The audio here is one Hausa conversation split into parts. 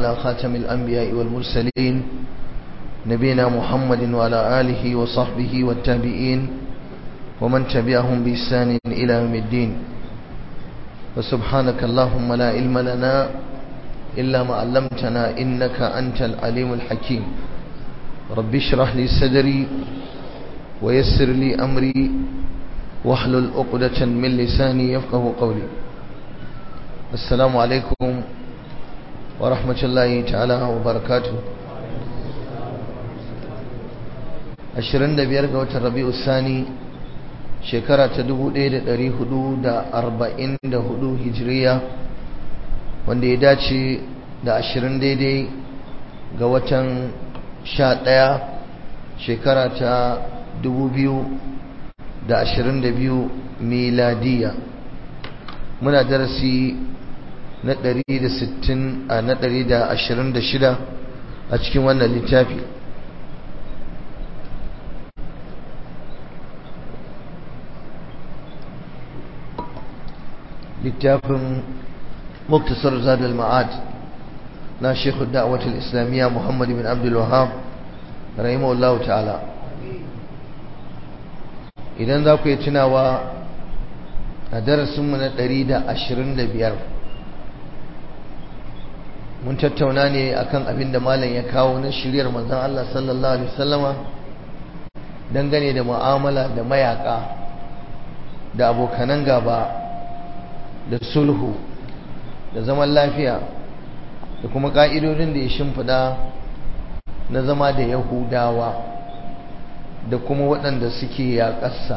على خاتم الأنبياء والمرسلين نبينا محمد وعلى آله وصحبه والتابعين ومن تبعهم بإحسان إلى يوم الدين وسبحانك اللهم لا علم لنا إلا ما علمتنا إنك أنت العليم الحكيم رب اشرح لي صدري ويسر لي أمري واحلل عقدة من لساني يفقه قولي السلام عليكم ورحمة الله تعالى وبركاته ashirin da biyar ga watan rabi'u sani shekara ta dubu ɗaya da ɗari hudu da arba'in da hudu hijiriya wanda ya dace da ashirin daidai ga watan sha ɗaya shekara ta dubu biyu da ashirin da biyu miladiya muna darasi na ɗari da sittin a na ɗari da ashirin da shida a cikin wannan littafi littafin muktasar zadal ma'ad na shekhu da'awatul islamiyya muhammad bin abdul wahab rahimahullahu ta'ala idan za ku yi tunawa a darasinmu na 125 mun tattauna ne akan abin da malam ya kawo na shiryar manzon Allah sallallahu alaihi wasallama dangane da mu'amala da mayaka da abokanan gaba da sulhu da zaman lafiya da kuma ƙa'idodin da ya shimfiɗa na zama da yahudawa da kuma waɗanda suke yaƙarsa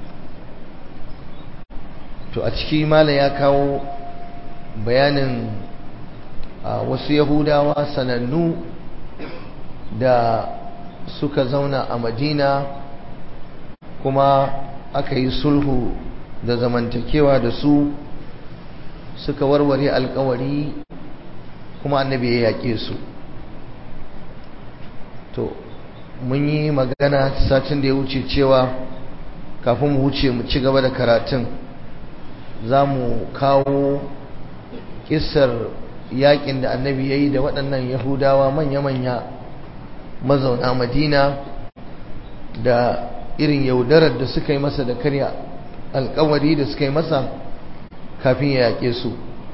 to a ciki mala ya kawo bayanin wasu yahudawa sanannu da suka zauna a madina kuma aka yi sulhu da zamantakewa da su suka warware alkawari kuma annabi ya yaƙe su to mun yi magana satin da ya wuce cewa kafin mu wuce mu ci gaba da karatun za mu kawo kisar yaƙin da annabi ya yi da waɗannan yahudawa manya-manya mazauna madina da irin yaudarar da suka yi masa da karya alkawari da suka yi masa kafin ya yaƙe su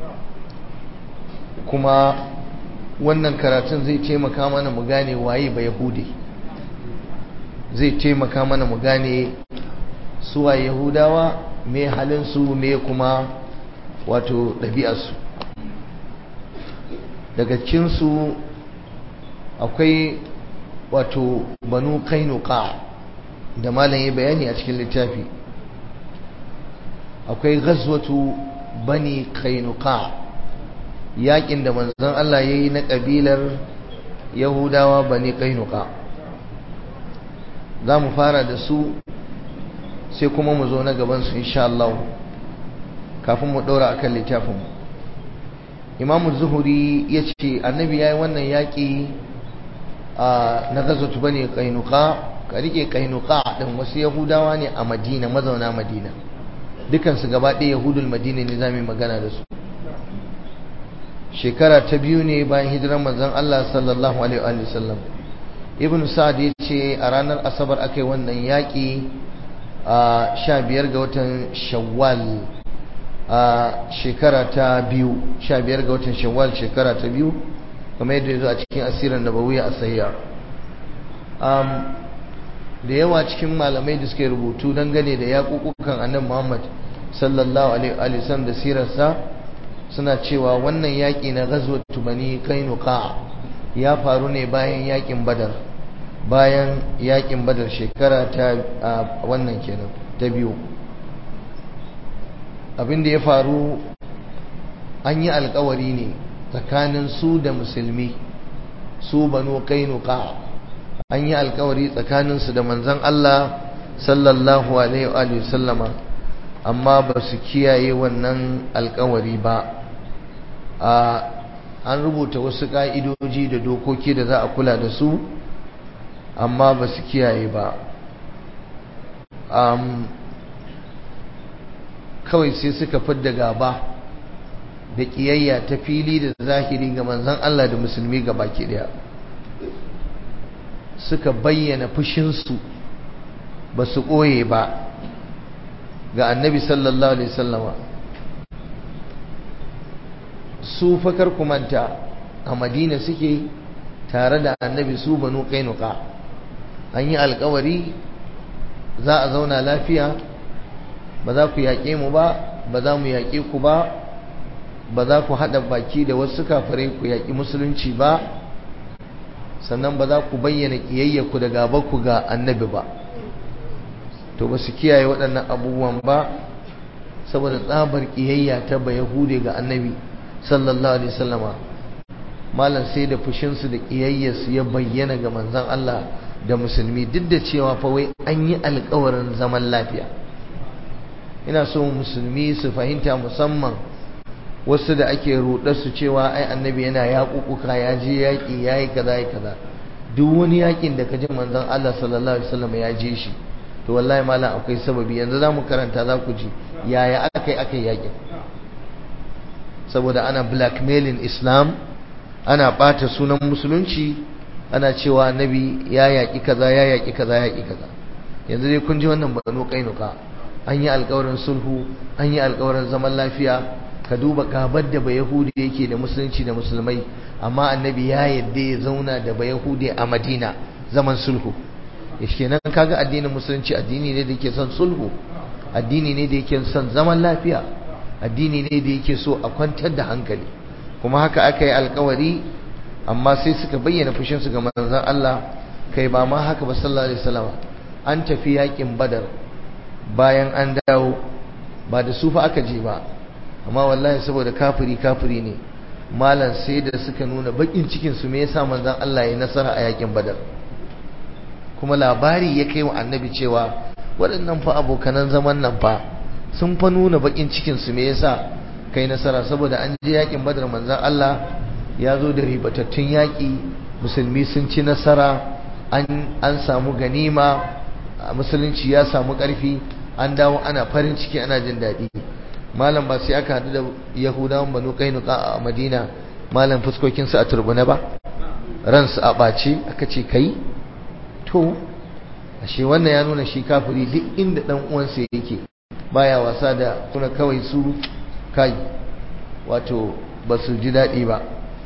kuma wannan karatun zai taimaka mana mu gane waye ba yahudi zai taimaka mana mu gane suwa yahudawa me halinsu me kuma wato ɗabi'arsu daga cinsu akwai wato banu kainuka da malam ya bayani a cikin littafi akwai ghazwatu bani kainuka yakin da manzon Allah ya yi na ƙabilar yahudawa bani kainuka za mu fara da su sai kuma mu zo na gabansu insha Allah kafin mu ɗora akan littafin imamu zuhuri ya ce annabi ya yi wannan yaƙi na ghazwatu bani kainuka ka rike kainuka ɗin wasu yahudawa ne a madina mazauna madina dukansu gaba ɗaya yahudul madina ne za mu magana da su shekara ta biyu ne bayan hijirar manzon Allah sallallahu alaihi wa sallam ibn sa'ad ya ce a ranar asabar aka yi wannan yaƙi a sha biyar ga watan shawwal a shekara ta biyu sha biyar ga watan shawwal shekara ta biyu kamar yadda ya zo a cikin asirin nabawiya a sayya da yawa cikin malamai da suke rubutu dangane da yaƙuƙukan annabi Muhammad sallallahu alaihi wasallam da sirarsa suna cewa wannan yaƙi na ghazwatu bani kainuka ya faru ne bayan yaƙin badar bayan yaƙin badar shekara ta wannan kenan ta biyu abin da ya faru an yi alkawari ne tsakanin su da musulmi su banu kainuka an yi alkawari tsakaninsu da manzan Allah sallallahu alaihi wa sallama amma ba su kiyaye wannan alkawari ba an rubuta wasu ka'idoji da dokoki da za a kula da su amma ba su kiyaye ba kawai sai suka fidda gaba da ƙiyayya ta fili da zahiri ga manzon Allah da musulmi ga baki daya suka bayyana fushinsu ba su ɓoye ba ga annabi sallallahu alaihi sallama su fakar kumanta a madina suke tare da annabi su banu kainuka an yi alkawari za a zauna lafiya ba za ku yaƙe mu ba ba za mu yaƙe ku ba ba za ku haɗa baki da wasu kafirai ku yaƙi musulunci ba sannan ba za ku bayyana ƙiyayyaku da gabanku ga annabi ba to ba su kiyaye waɗannan abubuwan ba saboda tsabar ƙiyayya ta ba yahude ga annabi sallallahu alaihi wasallama malam sai da fushinsu da ƙiyayyarsu ya bayyana ga manzon Allah da musulmi duk da cewa fa wai an yi alƙawarin zaman lafiya ina so musulmi su fahimta musamman wasu da ake rudar su cewa ai annabi yana yaƙuƙuka ya je yaƙi ya yi kaza ya kaza duk wani yaƙin da ka ji manzon Allah sallallahu alaihi wasallam ya je shi to wallahi malam akwai sababi yanzu za mu karanta za ku ji yaya aka yi aka yi yaƙin saboda ana blackmailing islam ana ɓata sunan musulunci ana cewa annabi ya yaƙi kaza ya yaƙi kaza ya yaƙi kaza yanzu dai kun ji wannan banu kainuka an yi alƙawarin sulhu an yi alƙawarin zaman lafiya ka duba gabar da bayahudi yake da musulunci da musulmai amma annabi ya yadda ya zauna da bayahudi a madina zaman sulhu yake nan kaga addinin musulunci addini ne da yake son sulhu addini ne da yake son zaman lafiya addini ne da yake so a kwantar da hankali kuma haka aka yi alkawari amma sai suka bayyana fushinsu ga manzon Allah kai ba ma haka ba sallallahu alaihi wasallam an tafi yakin badar bayan an dawo ba da su fa aka je ba amma wallahi saboda kafiri kafiri ne malam sai da suka nuna bakin cikin su me yasa manzon Allah ya nasara a yakin badar kuma labari ya kai wa annabi cewa waɗannan fa abokanan zaman nan fa sun fa nuna bakin cikin su me yasa kai nasara saboda an je yakin badar manzon Allah ya zo da ribatattun yaki musulmi sun ci nasara an an samu ganima musulunci ya samu ƙarfi an dawo ana farin ciki ana jin daɗi malam ba sai aka haɗu da yahudawan banu kainuka a madina malam fuskokinsu a turbuna ba ransu a ɓace aka ce kai to ashe wannan ya nuna shi kafiri duk inda ɗan uwansa yake baya wasa da kuna kawai su kai wato ba su ji daɗi ba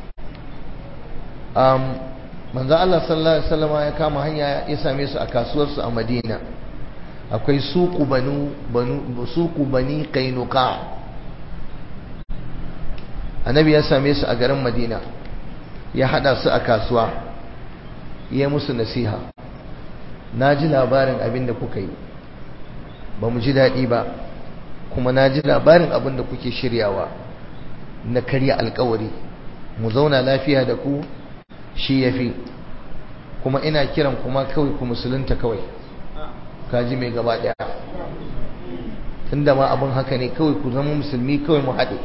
manzo Allah sallallahu alaihi wasallam ya kama hanya ya same su a kasuwarsu a Madina akwai suku banu banu suku bani kainuka annabi ya same su a garin Madina ya hada su a kasuwa ya musu nasiha na ji labarin abin da kuka yi ba mu ji daɗi ba kuma na ji labarin abin da kuke shiryawa na karya alkawari mu zauna lafiya da ku shi ya fi kuma ina kiran kuma kawai ku musulunta kawai kaji mai gaba daya tunda ma abin haka ne kawai ku zama musulmi kawai mu haɗe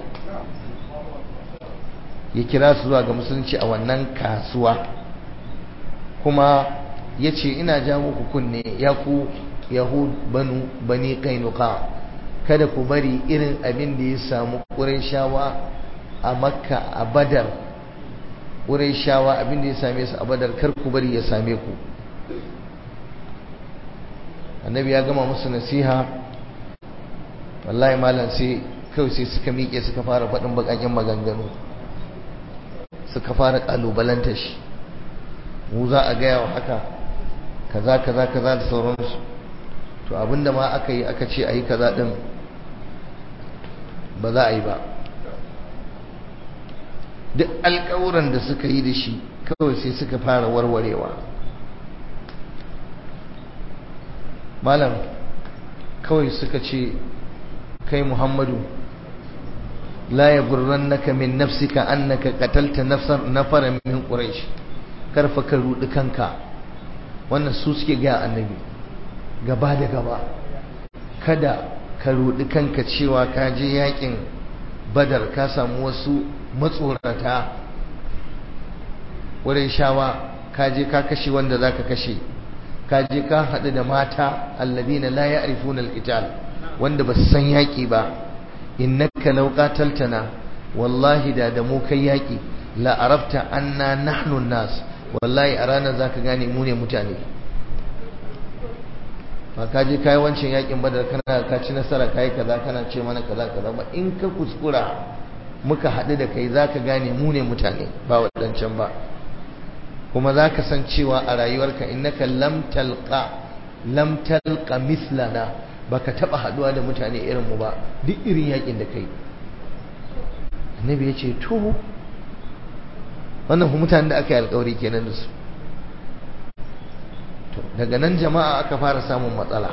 ya kira su zuwa ga musulunci a wannan kasuwa kuma ya ce ina ja muku kunne ya ku yahud banu bani kainuka kada ku bari irin abin da ya samu ƙurayshawa a makka a badar wurin shawa abinda ya same su a badar kar ku bari ya same ku annabi ya gama musu nasiha wallahi malam sai kawai sai suka miƙe suka fara faɗin baƙaƙen maganganu suka fara ƙalubalanta shi mu za a gaya wa haka kaza kaza kaza da sauransu to abinda ma aka yi aka ce a yi kaza ɗin ba za a yi ba duk alƙawuran da suka yi da shi kawai sai suka fara warwarewa malam kawai suka ce kai muhammadu la ya gurrannaka min nafsika annaka qatalta nafsan nafaran min quraish karfa ka rudi kanka wannan su suke ga annabi gaba da gaba kada ka rudi kanka cewa ka je yakin badar ka samu wasu matsorata wurin shawa ka je ka kashe wanda zaka kashe ka je ka haɗu da mata alladina la ya'rifuna al-qital wanda ba su san yaƙi ba innaka law qataltana wallahi da da mu kai yaki la arafta anna nahnu nas wallahi a ranar zaka gane mu ne mutane ba ka je kai wancan yakin badar kana ka ci nasara kai kaza kana ce mana kaza kaza ba in ka kuskura muka haɗu da kai zaka gane mu ne mutane ba wadancan ba kuma zaka san cewa a rayuwarka innaka lam talqa lam talqa mithlana baka taba haduwa da mutane irin mu ba duk irin yakin da kai annabi ya ce to wannan mutanen da aka yi alkawari kenan da su daga nan jama'a aka fara samun matsala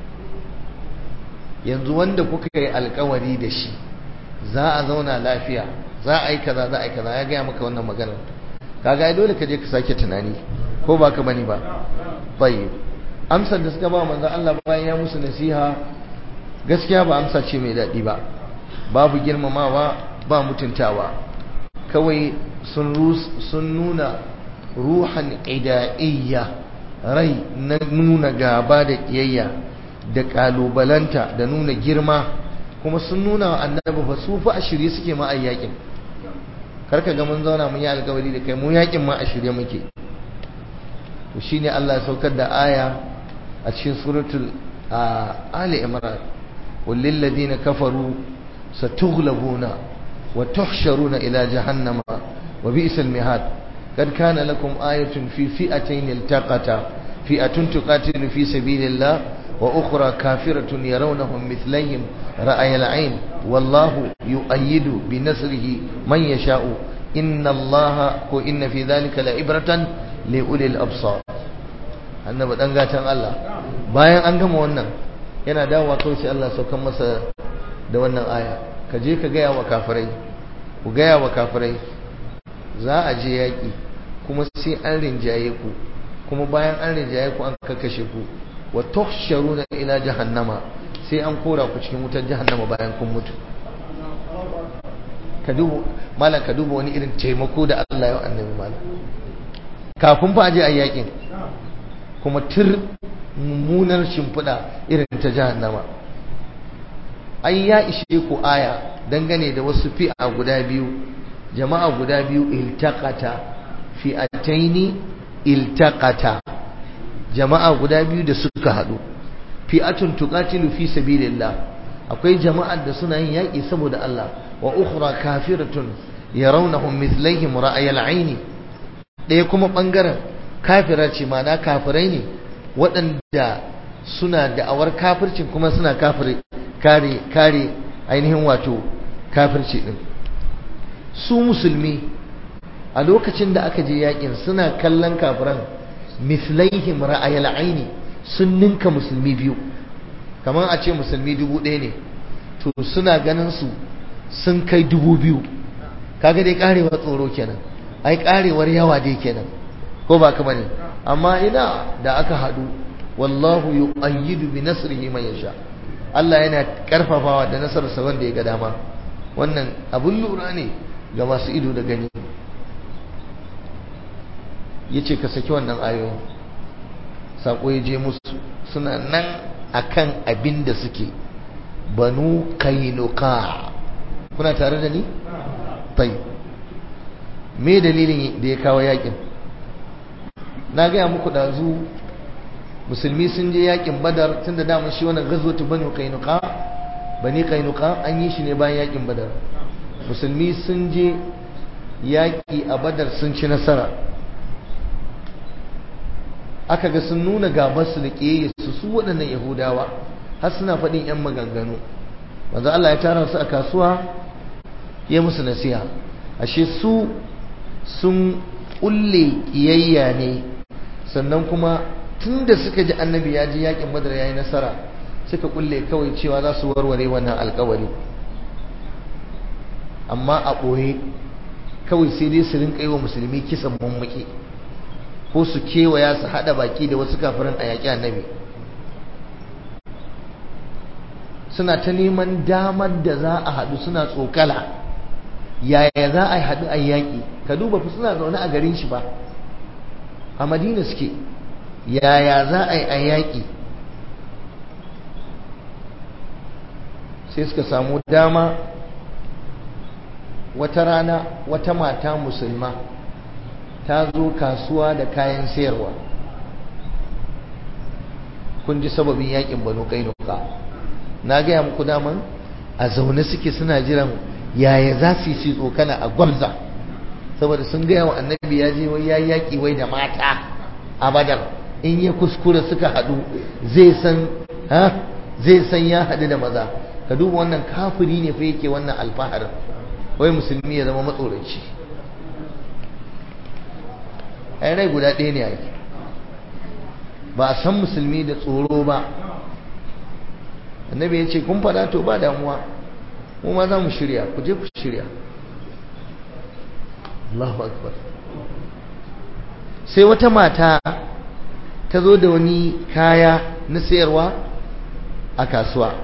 yanzu wanda kuka yi alkawari da shi za a zauna lafiya za a yi kaza za a yi kaza ya gaya maka wannan maganar kaga ai dole ka je ka sake tunani ko ba ka bani ba bai amsar da suka ba manzo Allah bayan ya musu nasiha gaskiya ba amsa ce mai daɗi ba babu girmamawa ba mutuntawa kawai sun sun nuna ruhan ida'iyya rai na nuna gaba da kiyayya da kalubalanta da nuna girma kuma sun nuna wa annabi fa su fa a shirye suke ma ayyakin karka ga mun zauna mun yi alkawari da kai mu yakin ma a shirye muke to shine Allah ya saukar da aya a cikin suratul ali imran walil ladina kafaru satughlabuna wa tuhsharuna ila jahannama wa bi'sal mihad قد كان لكم آية في فئتين التقتا فئة تقاتل في سبيل الله وأخرى كافرة يرونهم مثليهم رأي العين والله يؤيد بنصره من يشاء إن الله وإن في ذلك لعبرة لأولي الأبصار annabi dan gatan Allah bayan an gama wannan yana dawowa kawai sai Allah saukan masa da wannan aya ka je ka gaya wa kafirai ku gaya wa kafirai za a je yaƙi kuma sai an rinjaye ku kuma bayan an rinjaye ku an kakashe ku wa tuhsharuna ila jahannama sai an kora ku cikin wutar jahannama bayan kun mutu ka duba malam ka duba wani irin taimako da Allah ya annabi malam kafin fa aje a yaƙin kuma tir mummunar shimfiɗa irin ta jahannama ai ya ishe ku aya dangane da wasu fi'a guda biyu jama'a guda biyu iltaqata fi'ataini iltaqata jama'a guda biyu da suka hadu fi'atun tuqatilu fi sabilillah akwai jama'ar da suna yin yaki saboda Allah wa ukhra kafiratun yarawnahum mithlaihim ra'ayal aini ɗaya kuma bangaren kafira ce mana kafirai ne waɗanda suna da'awar kafircin kuma suna kafire kare kare ainihin wato kafirci din su musulmi a lokacin da aka je yakin suna kallon kafiran mislaihim ra'ayal aini sun ninka musulmi biyu kamar a ce musulmi dubu ɗaya ne to suna ganin su sun kai dubu biyu kaga dai karewar tsoro kenan ai karewar yawa dai kenan ko ba ka bane amma ina da aka haɗu wallahu yu'ayyidu bi nasrihi man yasha Allah yana karfafawa da nasararsa wanda ya ga dama wannan abun lura ne ga masu ido da gani yace ka saki wannan ayoyin sako ya je musu suna nan akan abin da suke banu kainuka kuna tare da ni tayi me dalilin da ya kawo yakin na gaya muku dazu musulmi sun je yakin badar tun da damar shi wannan gazwatu banu kainuka bani kainuka an yi shi ne bayan yakin badar musulmi sun je yaki a badar sun ci nasara aka ga sun nuna gabarsu da ƙiyayyarsu su waɗannan yahudawa har suna faɗin 'yan maganganu wanzu Allah ya tara su a kasuwa ya musu nasiha ashe su sun ƙulle ƙiyayya ne sannan kuma tun da suka ji annabi ya ji yakin badar ya yi nasara suka ƙulle kawai cewa za su warware wannan alkawari amma a ɓoye kawai sai dai su rinƙa yi wa musulmi kisan mummaki ko su kewaya su haɗa baki da wasu kafirin a yaƙi annabi suna ta neman damar da za a haɗu suna tsokala yaya za a haɗu a yaƙi ka duba fi suna zaune a garin shi ba a madina suke yaya za a yi a yaƙi sai suka samu dama wata rana wata mata musulma ta zo kasuwa da kayan sayarwa kun ji sababin yakin banu kainuka na gaya muku daman a zaune suke suna jiran yaya za su yi tsokana a gwamza saboda sun gaya wa annabi ya je wai ya yaƙi wai da mata a badar in ya kuskure suka haɗu zai san ha zai san ya haɗu da maza ka duba wannan kafiri ne fa yake wannan alfahar wai musulmi ya zama matsoraci ai rai guda ɗaya ne ake ba a san musulmi da tsoro ba annabi ya ce kun faɗa to ba damuwa mu ma za mu shirya ku je ku shirya Allahu akbar sai wata mata ta zo da wani kaya na sayarwa a kasuwa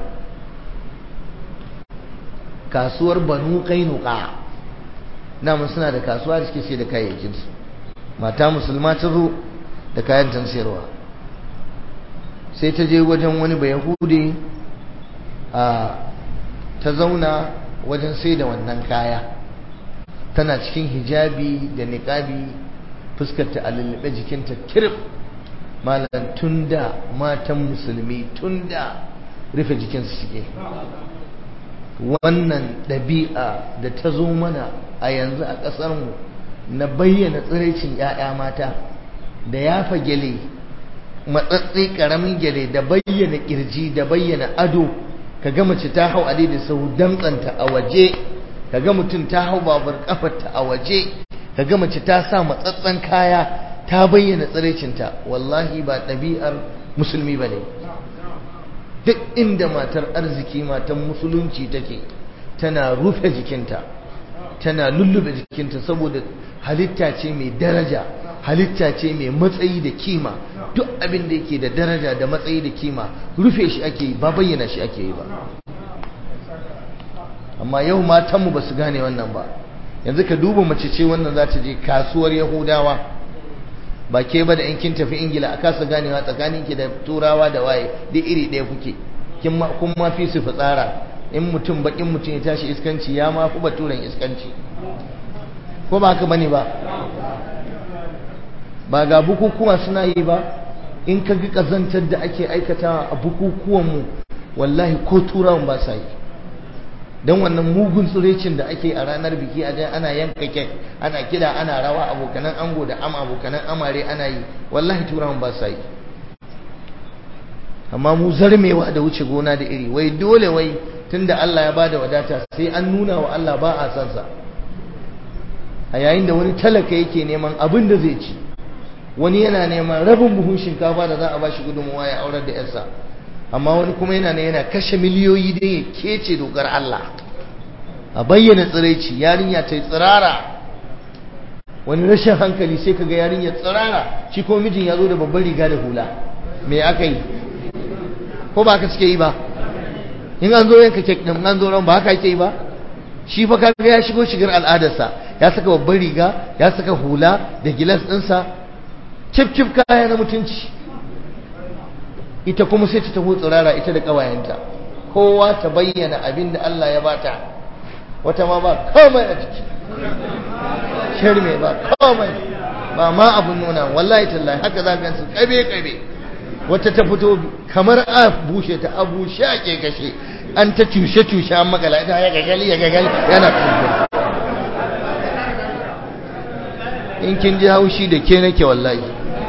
kasuwar banu kainuka namun suna da kasuwa da suke sai da kayayyakinsu mata musulma ta zo da kayan tan sayarwa sai ta je wajen wani bayahude a ta zauna wajen sai da wannan kaya tana cikin hijabi da niqabi fuskarta a lullube jikinta kirif malam tunda matan musulmi tunda rufe jikinsu suke wannan ɗabi'a da ta zo mana a yanzu a ƙasarmu na bayyana tsiraicin 'ya'ya mata da yafa gyale matsatsi ƙaramin gyale da bayyana ƙirji da bayyana ado ka ga mace ta hau ade da sau damtsanta a waje ka ga mutum ta hau babur kafarta a waje ka ga mace ta sa matsatsan kaya ta bayyana tsiraicinta wallahi ba ɗabi'ar musulmi ba ne duk inda matar arziki matan musulunci take tana rufe jikinta tana lullube jikinta saboda halitta ce mai daraja halitta ce mai matsayi da kima duk abin da yake da daraja da matsayi da kima rufe shi ake yi ba bayyana shi ake yi ba amma yau matanmu ba su gane wannan ba yanzu ka duba mace ce wannan za ta je kasuwar yahudawa ba ke ba da in kin tafi ingila a kasa ganewa tsakanin ki da turawa da waye duk iri ɗaya kuke kun ma fi su fitsara in mutum bakin mutum ya tashi iskanci ya ma fi baturen iskanci ko ba haka bane ba ba ga bukukuwa suna yi ba in ka ga kazantar da ake aikatawa a bukukuwanmu wallahi ko turawan ba sa yi don wannan mugun tsirecin da ake a ranar biki a ana yanka kek ana kida ana rawa abokanan ango da ama abokanan amare ana yi wallahi turawan ba sa yi amma mu zarmewa da wuce gona da iri wai dole wai tunda Allah ya bada wadata sai an nuna wa Allah ba a san sa a yayin da wani talaka yake neman abin da zai ci wani yana neman rabin buhun shinkafa da za a bashi gudunmuwa ya aurar da yarsa amma wani kuma yana ne yana kashe miliyoyi don ya kece dokar Allah a bayyana tsiraici yarinya ta yi tsirara wani rashin hankali sai kaga yarinya tsirara shi ko mijin ya zo da babban riga da hula me aka yi ko ba haka suke yi ba in an zo yanka kek din an zo ran ba haka yake yi ba shi fa kaga ya shigo shigar al'adarsa ya saka babban riga ya saka hula da gilas ɗinsa cif cif kaya na mutunci ita kuma sai ta taho tsirara ita da ƙawayenta kowa ta bayyana abin da Allah ya bata wata ma ba komai a jiki shirme ba komai ba ma abun nuna wallahi tallahi haka za gansu kabe kabe wata ta fito kamar a bushe ta abu shaƙe gashe an ta cushe cushe an makala ita ya gagali ya gagali yana kumbura in kin ji haushi da ke nake wallahi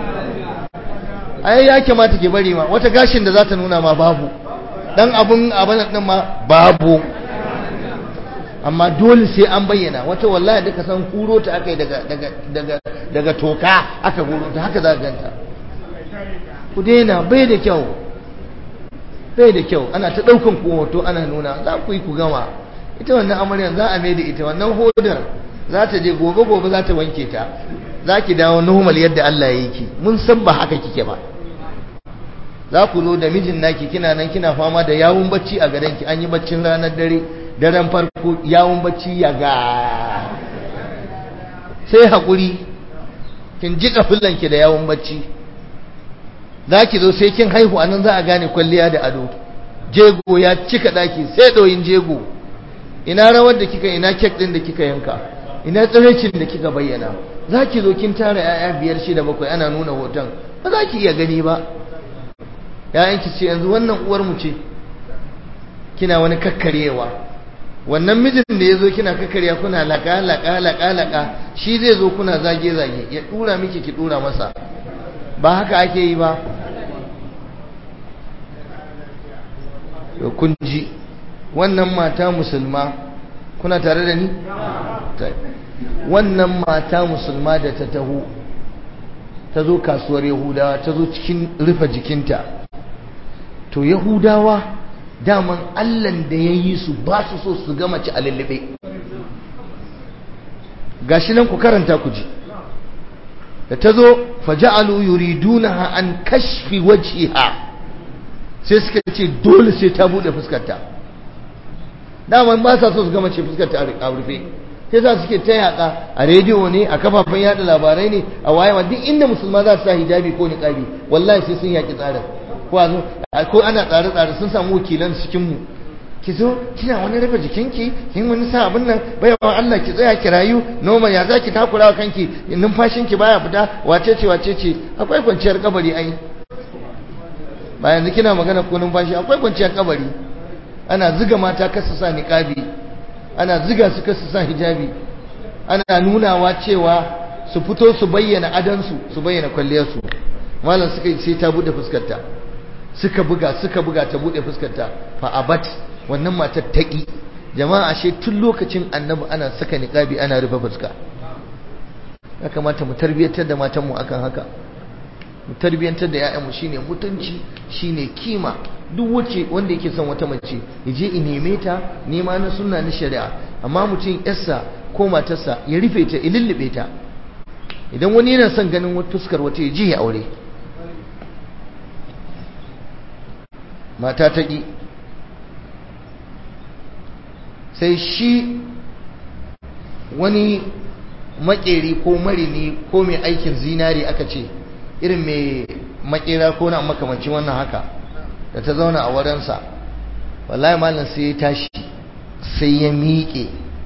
ai ya kamata ke bari ma wata gashin da za ta nuna ma babu dan abun abin din ma babu amma dole sai an bayyana wata wallahi duka san kuro ta akai daga daga daga daga toka aka kuro ta haka za ka ganta ku daina bai da kyau bai da kyau ana ta daukan ku hoto ana nuna za ku yi ku gama ita wannan amaryan za a mai da ita wannan hodar za ta je gobe gobe za ta wanke ta za ki dawo normal yadda Allah ya yi ki mun san ba haka kike ba za ku zo da mijin naki kina nan kina fama da yawun bacci a gadon ki an yi baccin ranar dare daren farko yawun bacci ya ga sai haƙuri kin ji ki da yawun bacci za ki zo sai kin haihu a nan za a gane kwalliya da ado jego ya cika ɗaki sai ɗoyin jego ina rawar da kika ina kek din da kika yanka ina tsiraicin da kika bayyana za ki zo kin tara 'ya'ya biyar shida bakwai ana nuna hoton ba za ki iya gani ba ‘ya'yanki ce yanzu wannan uwar mu ce kina wani kakkarewa wannan mijin da ya zo kina kakkarya kuna laƙa laƙa laƙa laƙa shi zai zo kuna zage zage ya ɗura miki ki ɗura masa ba haka ake yi ba kun ji wannan mata musulma kuna tare da ni wannan mata musulma da ta taho ta zo kasuwar yahudawa ta zo cikin rufe jikinta to yahudawa daman allan da ya yi su ba su so su gama ci a lullube gashi nan ku karanta ku ji da ta zo faja'alu yuridunaha an kashfi wajhiha sai suka ce dole sai ta bude fuskarta daman ba sa so su gama ce fuskarta a rufe sai sa suke ta yaka a rediyo ne a kafafen yada labarai ne a wayewa duk inda musulma za su sa hijabi ko niqabi wallahi sai sun yaki tsarin ko a zo ko ana tsare tsare sun samu wakilan cikin mu ki zo kina wani rufe jikinki kin wani sa abin nan baiwa Allah ki tsaya ki rayu noma ya zaki takura wa kanki numfashinki baya fita wace ce wace ce akwai kwanciyar kabari ai ba yanzu kina magana ko numfashi akwai kwanciyar kabari ana ziga mata kasu sa niqabi ana ziga su kasu sa hijabi ana nunawa cewa su fito su bayyana adansu su bayyana kwalliyarsu malam suka sai ta bude fuskarta suka buga suka buga ta bude fuskarta fa abat wannan matar taƙi jama'a ashe tun lokacin annabi ana saka niqabi ana rufe fuska ya kamata mu tarbiyyantar da matanmu akan haka mu tarbiyyantar da ƴaƴanmu shine mutunci shine kima duk wacce wanda yake son wata mace ya je in neme ta nema na sunna na shari'a amma mutum yarsa ko matarsa ya rufe ta ya lullube ta idan wani yana son ganin wata fuskar wata ya je ya aure mata ta ƙi sai shi wani makeri ko marini ko mai aikin zinari aka ce irin mai makera ko na makamancin wannan haka da ta zauna a wadansa wallahi malam sai ya tashi sai ya miƙe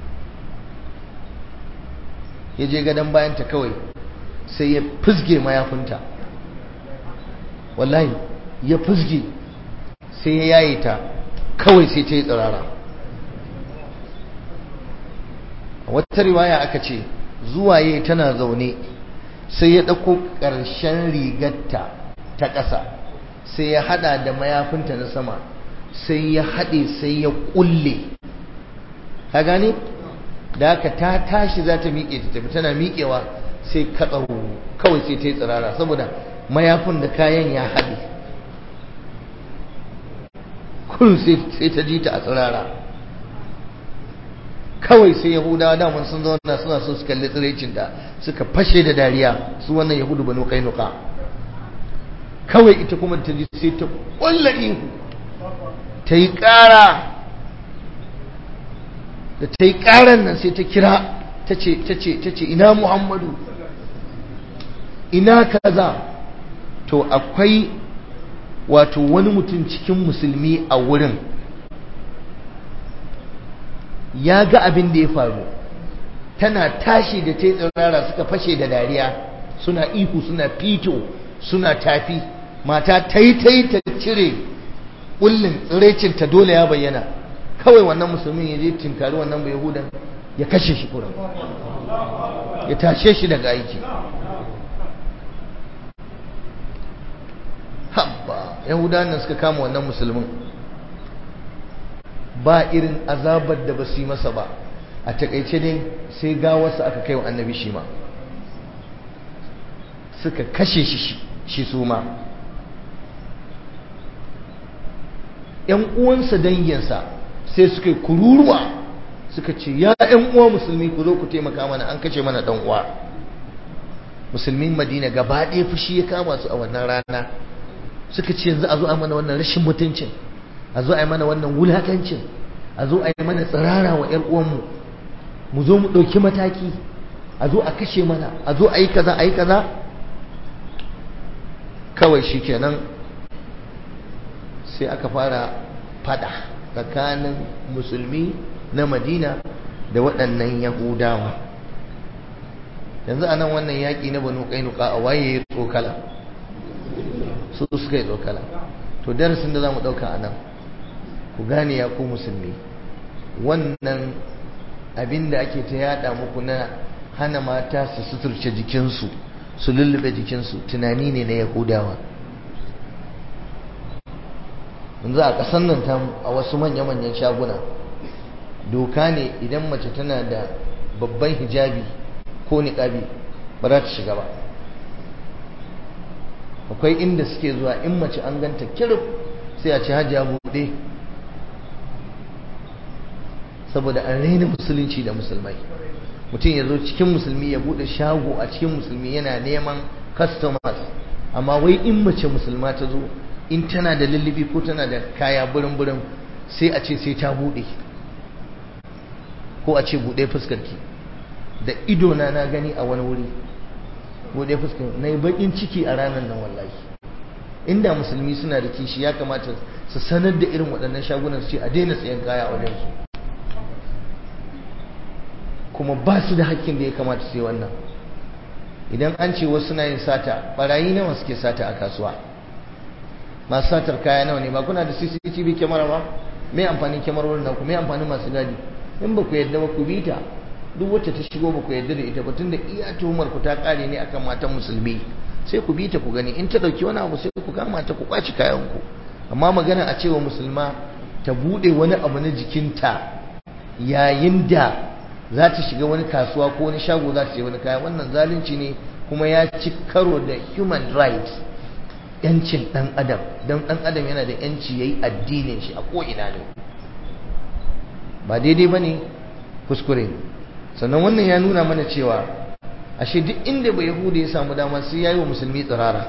ya je gadon bayanta kawai sai ya fizge mayafinta wallahi ya fizge sai ya yaye ta kawai sai ta yi tsirara wata riwaya aka ce zuwa yi tana zaune sai ya ɗauko ƙarshen rigarta ta ƙasa sai ya haɗa da mayafinta na sama sai ya haɗe sai ya ƙulle ka gane da haka ta tashi za ta miƙe ta tafi tana miƙewa sai katsau kawai sai ta yi tsirara saboda mayafin da kayan ya haɗe kun sai ta ji ta a tsirara kawai sai yahudawa daman sun zauna suna so su kalli tsiraicin da suka fashe da dariya su wannan yahudu banu kainuka kawai ita kuma ta ji sai ta ƙwalla ihu ta yi ƙara da ta yi ƙaran nan sai ta kira ta ce ta ce ta ce ina muhammadu ina kaza to akwai wato wani mutum cikin musulmi a wurin ya ga abin da ya faru tana tashi da ta yi tsirara suka fashe da dariya suna ihu suna fito suna tafi mata ta yi ta yi ta cire ƙullin tsirecinta dole ya bayyana kawai wannan musulmin ya je tinkari wannan bai yahudan ya kashe shi kuran ya tashe shi daga aiki habba yahudan nan suka kama wannan musulmin ba irin azabar da ba su yi masa ba a takaice ne sai gawarsa aka kai wa annabi shi ma suka kashe shi shi su ma ‘yan uwansa danginsa sai suka yi kururuwa suka ce ya ‘yan uwa musulmi ku zo ku taimaka mana an kashe mana ɗan uwa musulmin madina gaba ɗaya fushi ya kama su a wannan rana suka ce yanzu a zo a mana wannan rashin mutuncin a zo a yi mana wannan wulakancin a zo a yi mana tsirara wa ‘yar uwanmu mu zo mu ɗauki mataki a zo a kashe mana a zo a yi kaza a yi kaza kawai shi kenan sai aka fara fada tsakanin musulmi na madina da waɗannan yahudawa yanzu a nan wannan yaƙi na banu ƙainuka a waye ya tsokala su suka yi tsokala to darasin da za mu ɗauka a nan ku gane ya ku musulmi wannan abin da ake ta yada muku na hana mata su suturce jikinsu su lullube jikinsu tunani ne na yahudawa yanzu a ƙasar nan ta a wasu manya-manyan shaguna doka ne idan mace tana da babban hijabi ko niƙabi ba za ta shiga ba akwai inda suke zuwa in mace an ganta kirif sai a ci hajiya buɗe saboda an raina musulunci da musulmai mutum ya zo cikin musulmi ya buɗe shago a cikin musulmi yana neman customers amma wai in mace musulma ta zo in tana da lullubi ko tana da kaya burin-burin sai a ce sai ta buɗe ko a ce buɗe fuskarki da idona na gani a wani wuri buɗe fuskar na yi baƙin ciki a ranar nan wallahi inda musulmi suna da kishi ya kamata su sanar da irin waɗannan shagunan su ce a daina sayan kaya a wajensu kuma ba su da hakkin da ya kamata su yi wannan idan an ce wasu na yin sata barayi nawa suke sata a kasuwa masu satar kaya nawa ne ba kuna da cctv kyamara ba mai amfanin kyamarorin naku mai amfanin masu gadi in ba ku yadda ba ku bi ta duk wacce ta shigo ba ku yadda da ita ba tunda iya tuhumar ku ta kare ne akan matan musulmi sai ku bi ta ku gani in ta dauki wani abu sai ku kama ta ku kwaci kayan ku amma magana a cewa musulma ta bude wani abu na jikinta yayin da za ta shiga wani kasuwa ko wani shago za ta je wani kaya wannan zalunci ne kuma ya ci karo da human rights yancin dan adam don dan adam yana da yanci yayi addinin shi a ko ina ne ba daidai bane kuskure ne sannan wannan ya nuna mana cewa ashe duk inda bai yahuda ya samu dama sai yayi wa musulmi tsirara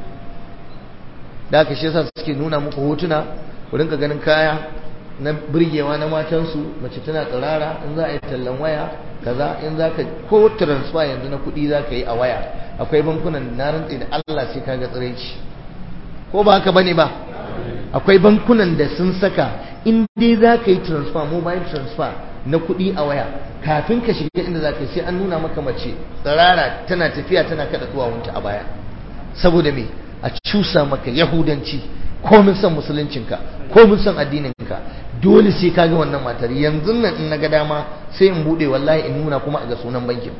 da aka shi yasa suke nuna muku hotuna ku rinka ganin kaya na burgewa na matansu mace tana tsirara in za a yi tallan waya kaza in za ka ko transfer yanzu na kuɗi za ka yi a waya akwai bankunan na rantse da Allah sai ka ga tsiraici ko ba haka bane ba akwai bankunan da sun saka in dai za ka yi transfer mobile transfer na kuɗi a waya kafin ka shiga inda za ka sai an nuna maka mace tsirara tana tafiya tana kada duwawunta a baya saboda me a cusa maka yahudanci ko mun san musuluncinka ko mun san addininka dole sai ka ga wannan matar yanzu nan in naga dama sai in bude wallahi in nuna kuma a ga sunan bankin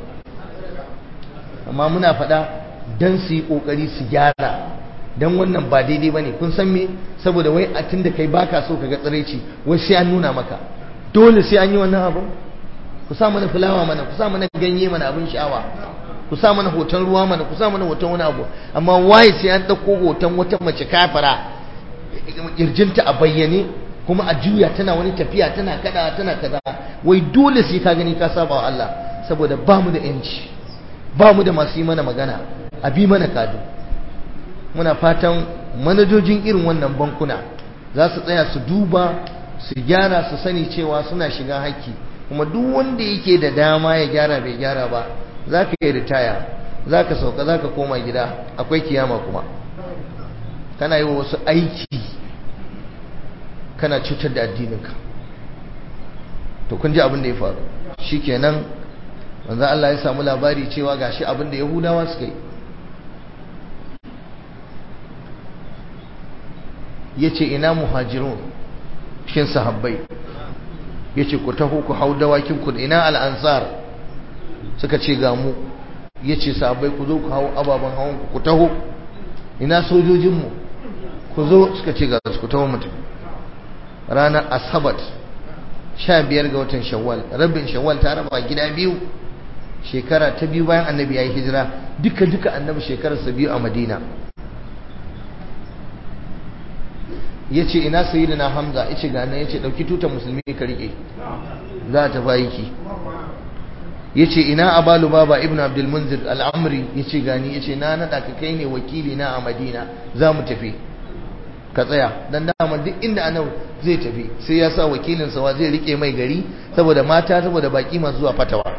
amma muna faɗa dan su yi kokari su gyara dan wannan ba daidai bane kun san me saboda wai a tunda kai baka so ka ga tsiraici wai sai an nuna maka dole sai an yi wannan abu ku sa mana fulawa mana ku sa mana ganye mana abin sha'awa ku sa mana hoton ruwa mana ku sa mana hoton wani abu amma waye sai an ɗauko hoton wata mace kafara kirjinta a bayyane kuma a juya tana wani tafiya tana kada tana kaza wai dole sai ka gani ka saba wa Allah saboda ba mu da yanci ba mu da masu yi mana magana a bi mana kado muna fatan manajojin irin wannan bankuna za su tsaya su duba su gyara su sani cewa suna shiga haƙƙi kuma duk wanda yake da dama ya gyara bai gyara ba za ka yi ritaya za ka sauka za ka koma gida akwai kiyama kuma kana yi wa wasu aiki kana cutar da addininka to kun ji abin da ya faru shi kenan wanzu Allah ya samu labari cewa gashi abin da yahudawa suka yi ya ce ina muhajirun cikin sahabbai ya ce ku taho ku hau dawakinku da ina al'ansar suka ce ga mu ya ce sahabbai ku zo ku hau ababen hawan ku taho ina sojojinmu ku zo suka ce ga su ku taho mutum ranar asabat sha biyar ga watan shawwal rabin shawwal ta raba gida biyu shekara ta biyu bayan annabi ya yi hijira duka duka annabi shekararsa biyu a madina ya ce ina sayidina hamza ya ce gane ya ce ɗauki tutar musulmi ka riƙe za a tafi aiki ya ce ina abalu baba ibn abdulmunzir al'amri ya ce gani ya ce na naɗa ka kai ne wakili na a madina za mu tafi ka tsaya don dama duk inda anau zai tafi sai ya sa wakilinsa wa zai riƙe mai gari saboda mata saboda baƙi masu zuwa fatawa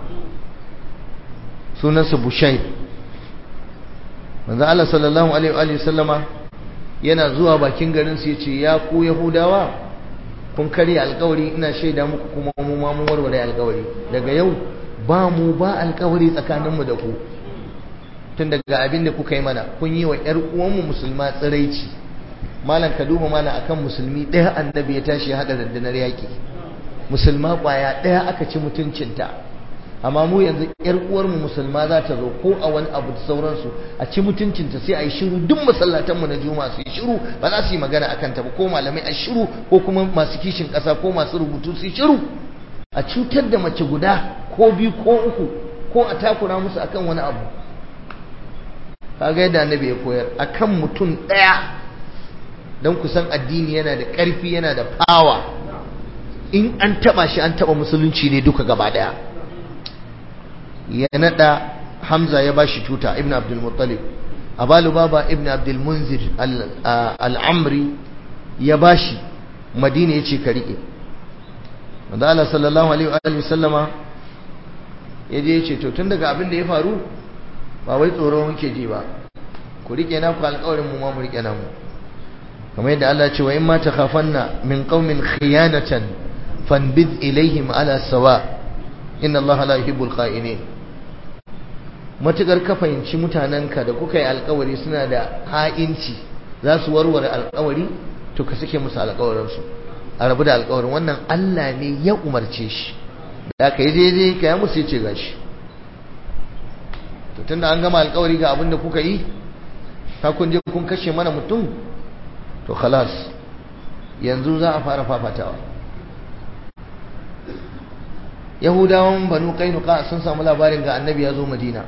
sunansa bushai manzo Allah sallallahu alaihi wa sallama yana zuwa bakin garin su yace ya ku yahudawa kun karya alkawari ina shaida muku kuma mu ma mun warware alkawari daga yau ba mu ba alkawari tsakaninmu da ku tun daga abin da kuka yi mana kun yi wa ƴar uwanmu musulma tsiraici malam ka duba malam akan musulmi ɗaya annabi ya tashi ya haɗa rundunar yaƙi musulma ƙwaya ɗaya aka ci mutuncinta amma mu yanzu ƴar uwarmu musulma za ta zo ko a wani abu da sauransu a ci mutuncinta sai a yi shiru duk masallatanmu na juma'a su yi shiru ba za su yi magana a kanta ba ko malamai a shiru ko kuma masu kishin ƙasa ko masu rubutu su yi shiru a cutar da mace guda ko biyu ko uku ko a takura musu akan wani abu kaga yadda annabi ya koyar akan mutum ɗaya don kusan addini yana da ƙarfi yana da fawa in an taɓa shi an taɓa musulunci ne duka gaba ɗaya ya naɗa hamza ya ba shi tuta ibn abdulmuttalib abalu baba ibn abdulmunzir al'amri ya ba shi madina ya ce ka riƙe wanda Allah sallallahu alaihi wa sallama ya je ya ce to tun daga abin da ya faru ba wai tsoro muke ji ba ku riƙe na ku alƙawarin mu ma mu riƙe na mu kamar yadda Allah ce wa in ma takhafanna min qaumin khiyanatan fanbid ilaihim ala sawa inna Allah la yuhibbul kha'inin matukar ka fahimci mutanenka da kuka yi alkawari suna da ha'inci za su warware alkawari to ka sake musu alkawarinsu a rabu da alkawarin wannan Allah ne ya umarce shi da aka yi daidai ka ya musu ya ce gashi to tunda an gama alkawari ga abin da kuka yi ka kun je kun kashe mana mutum to khalas yanzu za a fara fafatawa yahudawan banu kainuka sun samu labarin ga annabi ya zo madina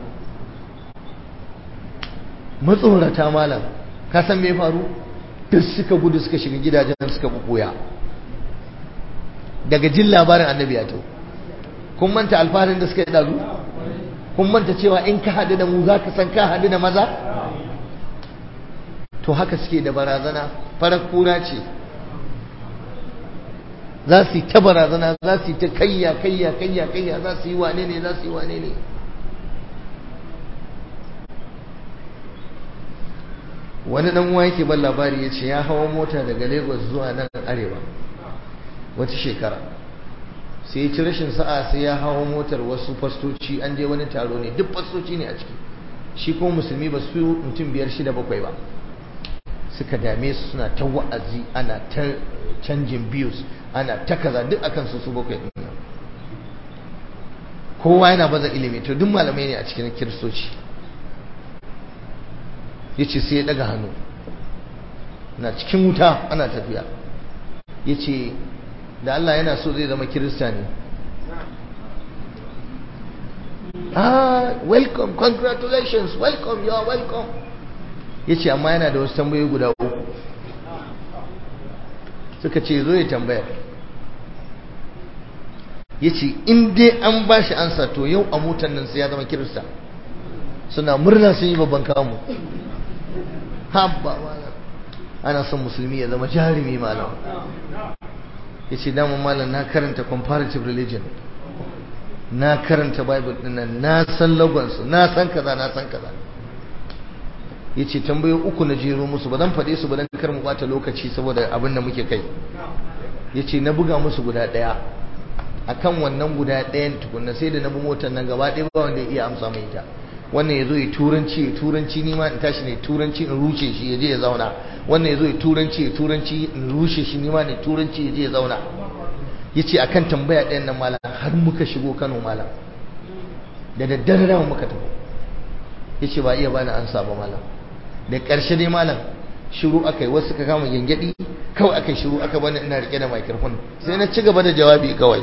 matsorata malam ka san me faru duk suka gudu suka shiga gidajen suka bukuya daga jin labarin annabi ya to kun manta alfarin da suka yi dazu kun manta cewa in ka haɗu da mu za ka san ka haɗu da maza to haka suke da barazana farar kura ce za su yi ta barazana za su yi ta kayya kayya kayya kayya za su yi wane ne za su yi wane ne wani dan uwa yake ban labari ya ce ya hawa mota daga lagos zuwa nan arewa wata shekara sai ya ci rashin sa'a sai ya hawa motar wasu fastoci an je wani taro ne duk fastoci ne a ciki shi kuma musulmi ba su mutum biyar shida bakwai ba suka dame su suna ta wa'azi ana ta canjin views ana ta kaza duk akan su su bakwai din nan kowa yana baza ilimi to duk malamai ne a cikin kiristoci yace sai ya daga hannu na cikin wuta ana tafiya yace da Allah yana so zai zama kirista ne ah welcome congratulations welcome you are welcome yace amma yana da wasu tambayoyi guda uku suka ce zo ya tambaya yace in dai an bashi ansa to yau a motar nan sai ya zama kirista suna murna sun yi babban kamu habba malam ana son musulmi ya zama jarumi malam yace damun malam na karanta comparative religion na karanta bible dinnan na san lagonsu na san kaza na san kaza yace tambayo uku na jero musu ba zan faɗe su ba dan kar mu bata lokaci saboda abin da muke kai yace na buga musu guda ɗaya akan wannan guda ɗayan tukunna sai da na bi motar nan gaba ɗaya ba wanda ya iya amsa mai ita wannan ya zo ya turanci ya turanci ni ma in tashi ne turanci in rushe shi ya je ya zauna wannan ya zo ya turanci ya turanci in rushe shi ni ma ne turanci ya je ya zauna ya ce akan tambaya ɗayan nan malam har muka shigo kano malam da daddare da muka tafi ya ce ba iya bani ansa ba malam da ƙarshe dai malam shiru aka yi wasu suka kama gyangyaɗi kawai aka yi shiru aka bani ina riƙe da microphone sai na ci gaba da jawabi kawai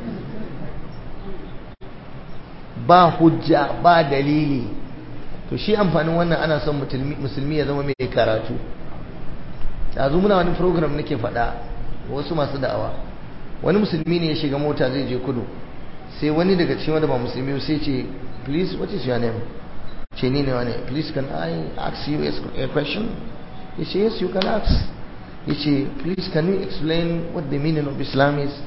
ba hujja ba dalili to shi amfanin wannan ana son musulmi ya zama mai karatu yanzu muna wani program nake faɗa wasu masu da'awa wani musulmi ne ya shiga mota zai je kudu sai wani daga cikin wanda ba musulmi sai ce please what is your name ce ni ne wani please can I ask you a question he say yes you can ask he say please can you explain what the meaning of Islam is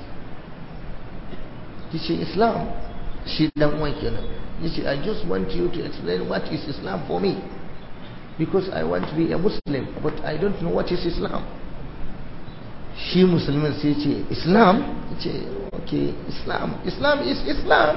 he say Islam shi dan uwan kenan yace I just want you to explain what is Islam for me because I want to be a Muslim but I don't know what is Islam shi musulmin sai ce islam ce okay islam islam is islam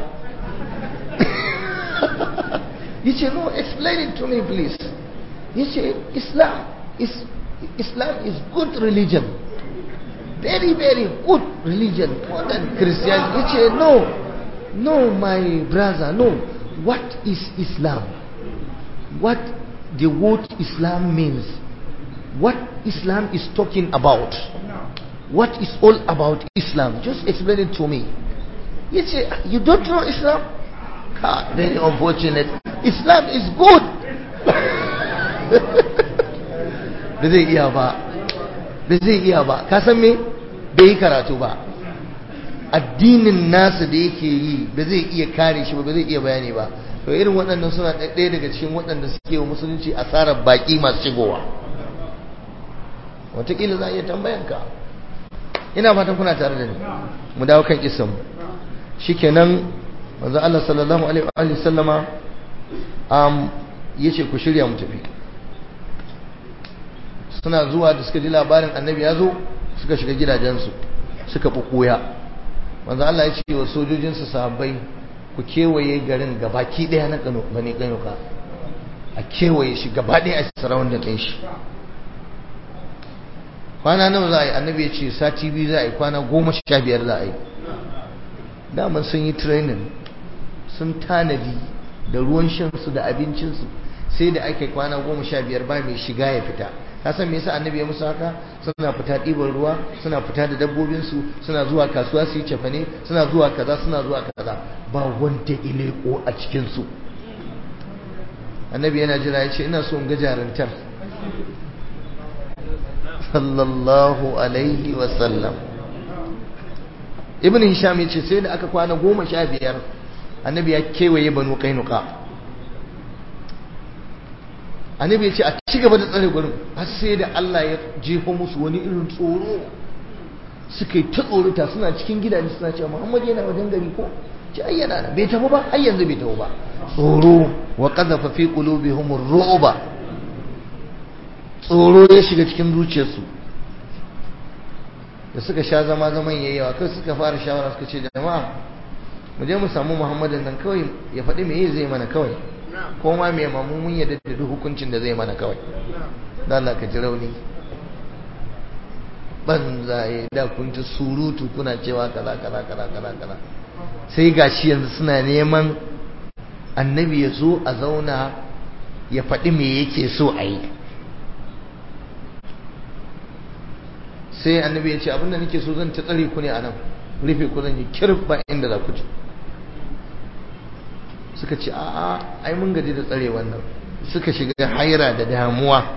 yace no explain it to me please yace islam is islam is good religion very very good religion more than christianity yace no no my brother no what is islam what the word islam means what islam is talking about what is all about islam just explain it to me yace you don't know islam God, very unfortunate islam is good ba zai iya ba ba zai iya ba ka san me bai yi karatu ba addinin nasa da yake yi ba zai iya kare shi ba ba zai iya bayani ba to irin waɗannan suna ɗaya daga cikin waɗanda suke wa musulunci asarar baƙi masu shigowa wataƙila za a iya tambayanka ina fatan kuna tare da ni mu dawo kan kisan mu shikenan manzo Allah sallallahu alaihi wa sallama um yace ku shirya mu tafi suna zuwa da suka ji labarin annabi ya zo suka shiga gidajensu suka bukuya manzo Allah ya ce wa sojojinsa sahabbai ku kewaye garin gabaki daya na kano bane kanuka a kewaye shi gaba daya a sarawun da kai shi kwana nawa za a yi annabi ya ce sati biyu za a yi kwana goma sha biyar za a yi daman sun yi training sun tanadi da ruwan shansu da abincinsu sai da ake kwana goma sha biyar ba mai shiga ya fita ka san me yasa annabi ya musu haka suna fita ɗiban ruwa suna fita da dabbobinsu suna zuwa kasuwa su yi cefane suna zuwa kaza suna zuwa kaza ba wanda ileko a cikinsu annabi yana jira ya ce ina so in ga jarantar sallallahu alaihi wasallam ibn hisham ya ce sai da aka kwana goma sha biyar annabi ya kewaye banu kainuka annabi ya ce a ci gaba da tsare gurin har sai da Allah ya jefa musu wani irin tsoro suka yi ta tsorita suna cikin gidaje suna cewa Muhammad yana wajen gari ko ci ayyana bai tafi ba har yanzu bai tafi ba tsoro wa qadhafa fi qulubihim ar-ru'ba tsoro ya shiga cikin zuciyarsu da suka sha zama zaman yayyawa kai suka fara shawara suka ce jama'a mu je mu samu Muhammadin nan kawai ya faɗi me zai mana kawai ko ma me mamu mun yadda da duk hukuncin da zai mana kawai dan Allah ka ji rauni banzaye da kun ta surutu kuna cewa kaza kaza kaza kaza kaza sai gashi yanzu suna neman annabi ya zo a zauna ya faɗi me yake so a yi sai annabi ya ce abinda nake so zan ta tsare ku ne a nan rufe ku zan yi kirba inda za ku ci suka ce a'a ai mun gaji da tsare wannan suka shiga haira da damuwa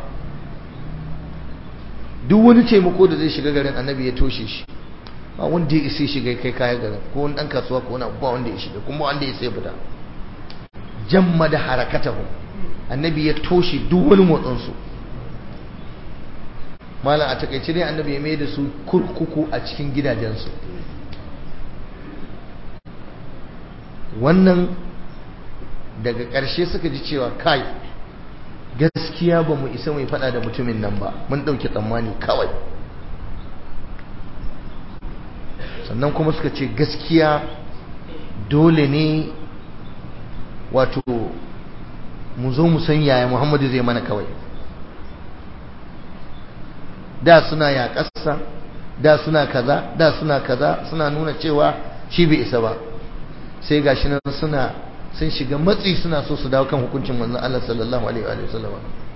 duk wani taimako da zai shiga garin annabi ya toshe shi ba wanda ya isa shiga kai kaya garin ko wani dan kasuwa ko wani ba wanda ya shiga kuma wanda ya sai fita jamma da harakatahu annabi ya toshe duk wani motsin su malam a takaice dai annabi ya mai da su kurkuku a cikin gidajensu wannan daga ƙarshe suka ji cewa kai gaskiya ba mu isa mai fada da mutumin nan ba mun ɗauki tsammani kawai sannan kuma suka ce gaskiya dole ne wato mu zo mu san yaya muhammadu zai mana kawai da suna yaƙasa da suna kaza da suna kaza suna nuna cewa shi bai isa ba sai gashi nan suna sun shiga matsi suna so su dawo kan hukuncin manzon Allah sallallahu alaihi wa sallam